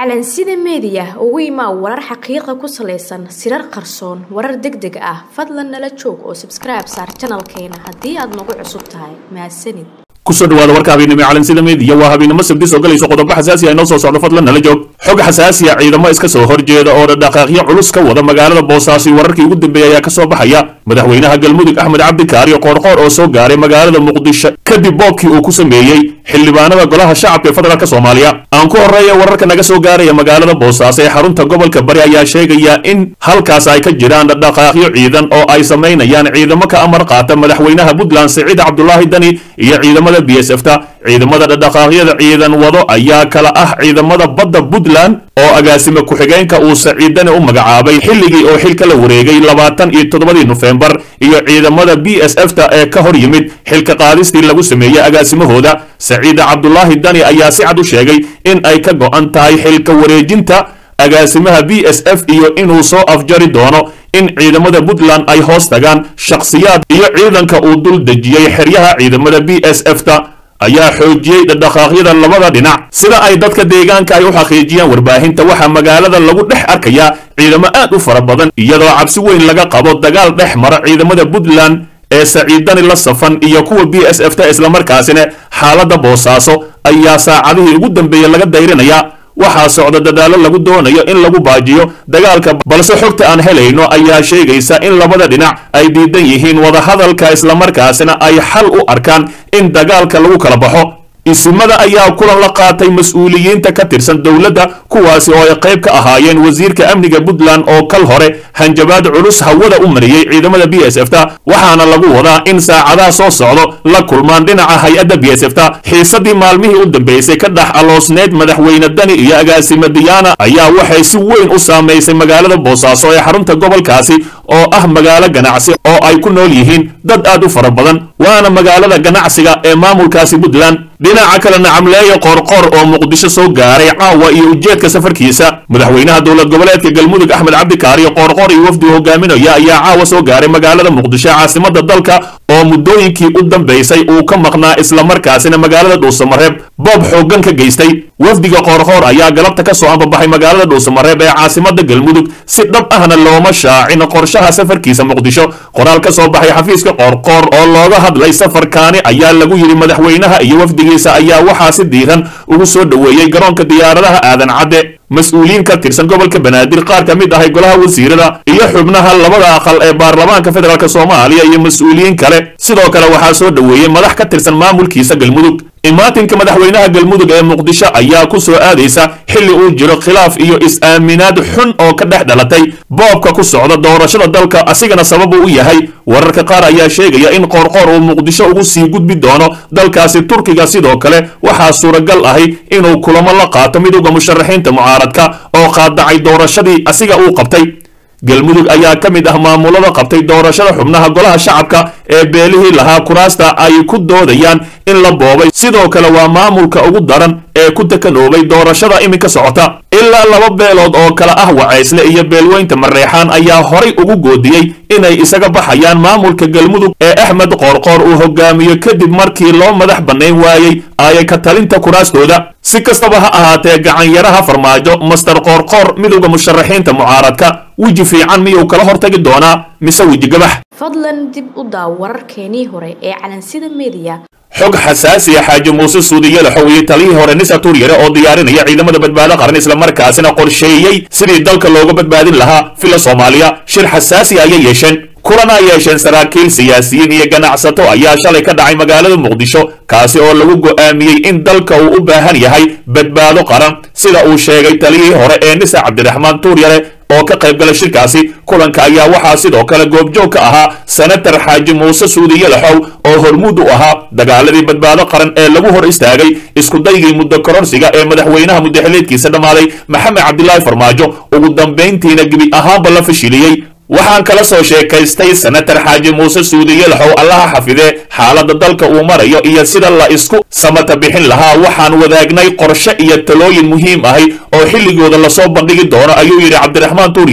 calansida meediya ugu imaa warar xaqiiqa ku salaysan sirar qarsoon warar deg deg ah fadlan nala joog oo sabskribe saar janalkeena haddii aad nagu cusub tahay mahadsanid kusoo dhawaada warka habeennimo calansida meediya waa habeennimo sabti soo galayso qodobo xasaasi ah inoo soo socdo fadlan nala joog xog xasaasiya ciidamo iska soo horjeeda oo dhaqaaqyo culus ka wada magaalada boosaaso wararkii ugu dambeeyay ayaa ka soo baxaya madaxweynaha galmudug axmed cabdikaari qoorqoor oo soo gaaray magaalada muqdisho kadib boobkii uu ku sameeyey xildhibaanada golaha shacabka ee federaalk soomaaliya aan ku horreeya wararka naga soo gaaraya magaalada boosaaso ee xarunta gobolka bari ayaa sheegaya in halkaas ay ka jiraan dhaqaaqyo ciidan oo ay samaynayaan ciidamo ka amar qaata madaxweynaha puntland siciid cabdulaahi dani iyo ciidamada b s f ta ciidamada dhaqaaqyada ciidan wado ayaa kala ah ciidamada badda puntland oo agaasime ku-xigeenka uu saciidani u magacaabay xilligii oo xilka la wareegay labaatan iyo toddobadii nofembar iyo ciidamada b s f ta ee ka hor yimid xilka qaadistii lagu sameeyey agaasimahooda saciida cabdulaahi dani ayaa si cad u sheegay in ay ka go'an tahay xilka wareejinta agaasimaha b s f iyo inuu soo afjari doono in ciidamada puntland ay hoos tagaan shakhsiyaad iyo ciidanka uu dul dejiyey xeryaha ciidamada b s f ta ayaa xoojiyey dhaqaaqyada labada dhinac sida ay dadka deegaanka ay u xaqiijiyaan warbaahinta waxaa magaalada lagu dhex arkayaa ciidamo aad u fara badan iyadoo cabsi weyn laga qabo dagaal dhex mara ciidamada puntland ee saciidani la safan iyo kuwa b s f ta islamarkaasina xaaladda boosaaso ayaa saacadihii ugu dambeeyey laga dayrinayaa waxaa socda dadaallo lagu doonayo in lagu baajiyo dagaalka balse xogta aan helayno ayaa sheegaysa in labada dhinac ay diidan yihiin wadahadalka islamarkaasina ay xal u arkaan in dagaalka lagu kala baxo isimada ayaa kulan la qaatay mas-uuliyiinta ka tirsan dowladda kuwaasi oo ay qayb ka ahaayeen wasiirka amniga puntland oo kal hore hanjabaad culus hawada u mariyey ciidamada b s f ta waxaana lagu wadaa in saacadaha soo socdo la kulmaan dhinaca hay-adda b s f ta xiisadii maalmihii u dambeysay ka dhex aloosneyd madaxweyne dani iyo agaasime diyaana ayaa waxay si weyn u saamaysay magaalada boosaaso ee xarunta gobolkaasi oo ah magaalo ganacsi oo ay ku nool yihiin dad aad u fara badan waana magaalada ganacsiga ee maamulkaasi puntland dhinaca kale nacamleeya qoorqoor oo muqdisho soo gaaray caawa iyo ujeedka safarkiisa madaxweynaha dowlad goboleedka galmudug axmed cabdikaari qoorqoor iyo wafdi hogaaminaya ayaa caawa soo gaaray magaalada muqdisho caasimada dalka oo muddooyinkii u dambaysay uu ka maqnaa islamarkaasina magaalada dhuusamareeb boob xooggan ka geystay wafdiga qoorqoor ayaa galabta ka soo ambabaxay magaalada dhuusamareeb ee caasimada galmudug si dhab ahna looma shaacin qorshaha safarkiisa muqdisho qoraal ka soo baxay xafiiska qoorqoor oo looga hadlay safarkaani ayaa lagu yidhi madaxweynaha iyo wafdigiisa ayaa waxaa si diiran ugu soo dhoweeyey garoonka diyaaradaha aadan cadde mas-uuliyiin ka tirsan gobolka banaadir qaar ka mid ahay golaha wasiirada iyo xubnaha labada aqal ee baarlamaanka federaalk soomaaliya iyo mas-uuliyiin kale sidoo kale waxaa soo dhoweeyey madax ka tirsan maamulkiisa galmudug imaatinka madaxweynaha galmudug ee muqdisho ayaa ku soo aadaysa xilli uu jiro khilaaf iyo is-aaminaad xun oo ka dhex dhalatay boobka ku socda doorashada dalka asigana sababu u yahay wararka qaar ayaa sheegaya in qoorqoor uu muqdisho ugu sii gudbi doono dalkaasi turkiga sidoo kale waxaa suuragal ahi inuu kulamo la qaato midowda musharaxiinta mucaaradka oo qaadacay doorashadii asiga uu qabtay galmudug ayaa ka mid ah maamulada qabtay doorashada xubnaha golaha shacabka ee beelihii lahaa kuraasta ay ku doodayaan in la boobay sidoo kale waa maamulka ugu daran ee ku takanoobay doorashada iminka socota ilaa laba beelood oo kale ah wacaysle iyo beelweynta mareexaan ayaa horay ugu goodiyey inay isaga baxayaan maamulka galmudug ee axmed qoorqoor uu hogaamiyo kadib markii loo madax bannayn waayey aaya ka talinta kuraastooda si kastaba ha ahaatee gacanyaraha farmaajo master qoorqoor midowda musharaxiinta mucaaradka weji fiican miyuu kala hortagi doonaa mise weji gabax fadlan dib u daaw wararkeenii hore ee calansida meediya xog xasaasiya xaaji muuse suudiye laxow iyo taliyihii hore nisa tuuryare oo diyaarinaya ciidamada badbaado qaran islamarkaasina qorsheeyey sidii dalka looga badbaadin lahaa fila soomaaliya shir xasaasi ayay yeesheen kulana yeesheen saraakiil siyaasiyiin iyo ganacsato ayaa shalay ka dhacay magaalada muqdisho kaasi oo lagu go'aamiyey in dalka uu u baahan yahay badbaado qaran sida uu sheegay taliyihii hore ee nisa cabdiraxmaan tuuryare oo ka qayb gala shirkaasi kulanka ayaa waxaa sidoo kale goobjoog ka ahaa senatar xaaji muuse suudiye laxow oo hormuud u ahaa dagaaladii badbaado qaran ee lagu hor istaagay iskudaygii muddo koronsiga ee madaxweynaha muddaxileedkiisa dhammaaday maxamed cabdilaahi farmaajo ugu dambayntiina gebi ahaanba la fashiliyey waxaan kala soo sheekaystay senatar xaaji muuse suudiye laxow allaha xafidee xaaladda dalka uu marayo iyo sida la isku samata bixin lahaa waxaan wadaagnay qorshe iyo talooyin muhiim ahi oo xilligooda lasoo bandhigi doono ayuu yidhi cabdiraxmaan tuuryare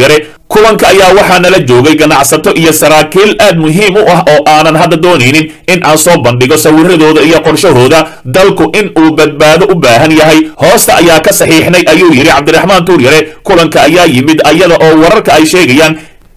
kulanka ayaa waxaa nala joogay ganacsato iyo saraakiil aad muhiim u ah oo aanan hadda doonaynin in aan soo bandhigo sawiradooda iyo qorshahooda dalku in uu badbaado u baahan yahay hoosta ayaa ka saxiixnay ayuu yidhi cabdiraxmaan tuuryare kulanka ayaa yimid ayada oo wararka ay sheegayaan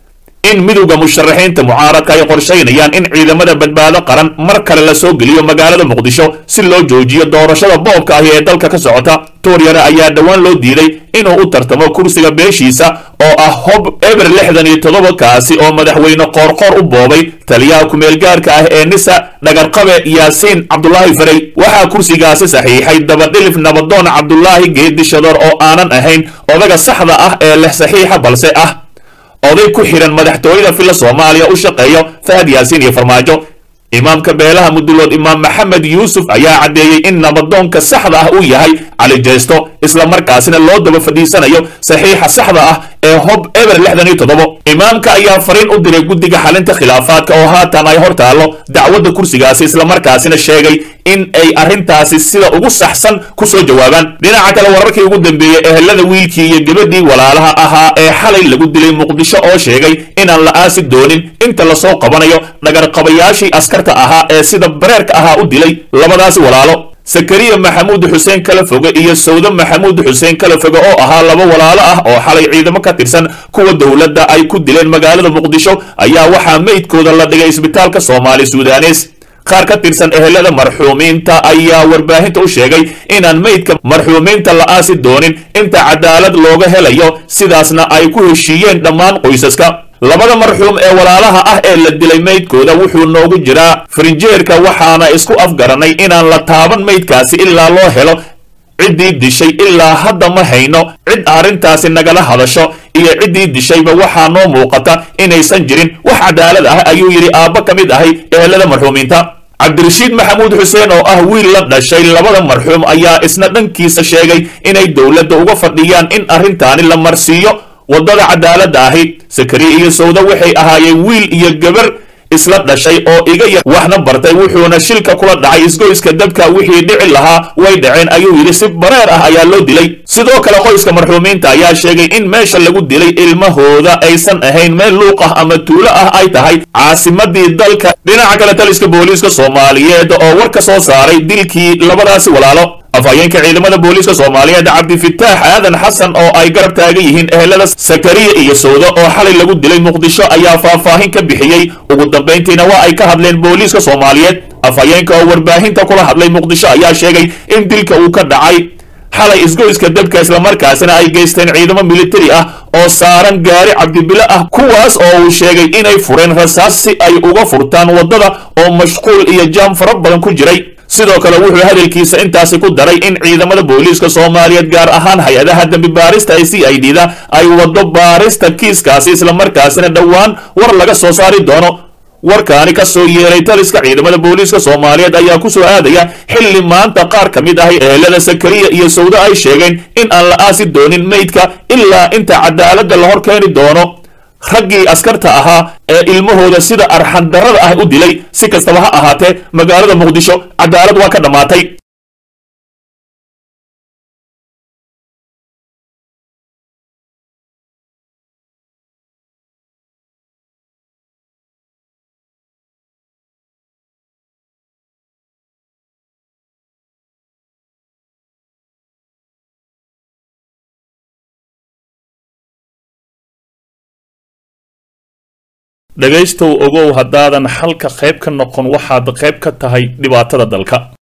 in midowda musharaxiinta mucaaradka ay qorshaynayaan in ciidamada badbaado qaran mar kale la soo geliyo magaalada muqdisho si loo joojiyo doorashada boobka ahi ee dalka ka socota tuuryare ayaa dhowaan loo diiday inuu u tartamo kursiga beeshiisa oo ah hob eber lixdan iyo toddoba kaasi oo madaxweyne qoorqoor u boobay taliyaha ku-meelgaarka ah ee nisa dhagarqabe yaasiin cabdulaahi farey waxaa kursigaasi saxiixay dabadhilif nabadoon cabdulaahi geedi shadoor oo aanan ahayn odaga saxda ah ee leh saxiixa balse ah oday ku xidhan madaxtooyada filla soomaaliya u shaqeeyo fahad yaasiin iyo farmaajo imaamka beelaha mudulood imaam maxamed yuusuf ayaa caddeeyey in nabadoonka saxda ah uu yahay cali jeesto isla markaasina loo daba fadhiisanayo saxiixa saxda ah ee hob eber lixdan iyo toddobo imaamka ayaa fariin u diray guddiga xalinta khilaafaadka oo haatan ay hor taallo dacwadda kursigaasi islamarkaasina sheegay in ay arrintaasi sida ugu saxsan ku soo jawaabaan dhinaca kale wararkii ugu dambeeyey ehelada wiilkii iyo gabadhii walaalaha ahaa ee xalay lagu dilay muqdisho oo sheegay inaan la aasi doonin inta lasoo qabanayo dhagarqabayaashii askarta ahaa ee sida bareerka ahaa u dilay labadaasi walaalo sakariya maxamuud xuseen kala foge iyo sawde maxamuud xuseen kala foge oo ahaa laba walaalo ah oo xalay ciidamo ka tirsan kuwa dowladda ay ku dileen magaalada muqdisho ayaa waxaa meydkooda la dhigay isbitaalka soomaali sudanes qaar ka tirsan ehelada marxuumiinta ayaa warbaahinta u sheegay inaan meydka marxuumiinta la aasi doonin inta cadaalad looga helayo sidaasna ay ku heshiiyeen dhammaan qoysaska labada marxuum ee walaalaha ah ee la dilay meydkooda wuxuu noogu jiraa farinjeerka waxaana isku afgaranay inaan la taaban meydkaasi ilaa loo helo ciddii dishay ilaa hadda ma hayno cid arrintaasi nagala hadasho iyo ciddii dishayba waxaa noo muuqata inaysan jirin wax cadaalad ah ayuu yidhi aabba ka mid ahay ehelada marxuumiinta cabdirashiid maxamuud xuseen oo ah wiil la dhashay labada marxuum ayaa isna dhankiisa sheegay inay dowladda uga fadhiyaan in arrintaani la marsiiyo waddada cadaaladda ahi sakariya iyo sawda waxay ahaayeen wiil iyo gabar isla dhashay oo iga yar waxna bartay wuxuuna shilka kula dhacay isgoyska dabka wixii dhici lahaa way dhaceen ayuu yidhi si bareer ah ayaa loo dilay sidoo kale qoyska marxuumiinta ayaa sheegay in meesha lagu dilay ilmahooda aysan ahayn meel luuq ah ama tuulo ah ay tahay caasimadii dalka dhinaca kale taliska booliiska soomaaliyeed oo war ka soo saaray dilkii labadaasi walaalo afhayeenka ciidamada booliiska soomaaliyeed cabdifitaax aadan xasan oo ay garab taagan yihiin ehelada sakariya iyo sawda oo xalay lagu dilay muqdisho ayaa faahfaahin ka bixiyey ugu dambayntiina waa ay ka hadleen booliiska soomaaliyeed afhayeenka oo warbaahinta kula hadlay muqdisho ayaa sheegay in dilka uu ka dhacay xalay isgoyska dabka islamarkaasina ay geysteen ciidamo militari ah oo saaran gaari cabdibile ah kuwaas oo uu sheegay inay fureen rasaas si ay uga furtaan waddada oo mashquul iyo jaam fara badan ku jiray sidoo kale wuxuu hadalkiisa intaasi ku daray in ciidamada booliiska soomaaliyeed gaar ahaan hay-adaha dembi baarista ee c i d da ay waddo baarista kiiskaasi islamarkaasina dhowaan war laga soo saari doono warkaani ka soo yeeray taliska ciidamada booliiska soomaaliyeed ayaa ku soo aadaya xilli maanta qaar ka mid ahi ehelada sakariya iyo sawde ay sheegeen in aan la aasi doonin meydka ilaa inta cadaaladda la hor keeni doono raggii askarta ahaa ee ilmahooda sida arxandarrada ah u dilay si kastaba ha ahaatee magaalada muqdisho cadaalad waa ka dhammaatay dhegaystow ogow haddaadan xalka qayb ka noqon waxaad qayb ka tahay dhibaatada dalka